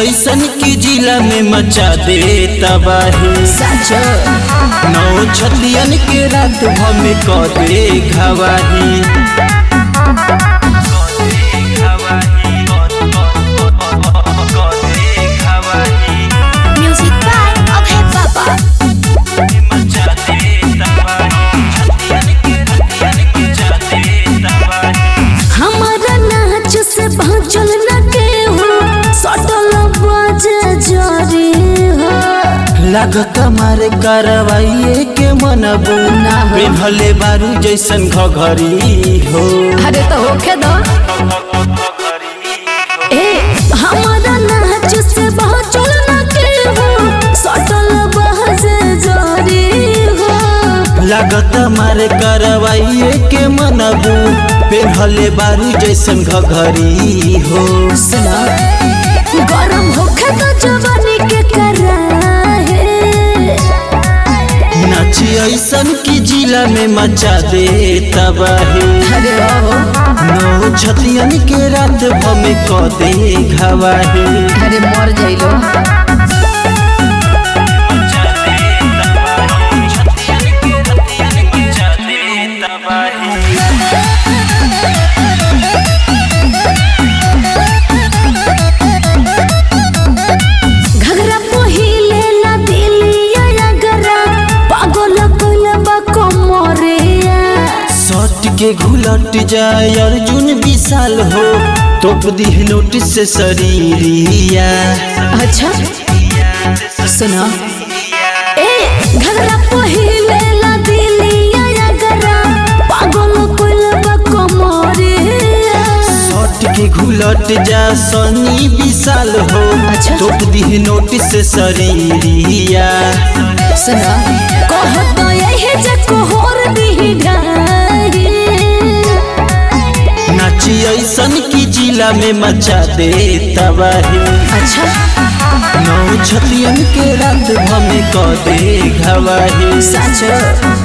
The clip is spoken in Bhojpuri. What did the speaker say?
ऐसन की जिला में मचा दे तबाही साचो नौ छतियन के रात भमे क दे घवाही म्यूजिक बाय अभय बाबा हमारा नाच से पहुँचल न के हो सटल बाजे जरे हो लागत मारे करवाइए के मनबू ना हो। पेन्हले बारू जैसन घघरी हो अरे तो होके दो ए हमारा नाच से पहुँचल न के हो सटल बाजे जरे हो लागत मारे करवाइए के मनबू पेन्हले बारू जैसन घघरी हो सुना गरम होके तो जवानी के कराहे नाची ऐसन की जिला में मचा दे तबाही अरे हो नौ छतियन के रात भमे क दे घवाही अरे मर जाइलो घगरा पहिले ना दिलिया गरा पागल कोइला बा कोमरेया सट के घुलट जाए अर्जुन विशाल हो तोप दी नोटिस से शरीरिया अच्छा सुना ए घगरा पहिले ना दिलिया गरा पागल कोइला बा कोमरेया सट के घुलट जा सनी विशाल हो अच्छा। तोप दी नोटिस से शरीरिया सुना कहत यही जको होर दी ढाई नाची ऐसन की जिला में मचा दे तबाही अच्छा नौ छतियन के रात भमे क दे घवाही साचो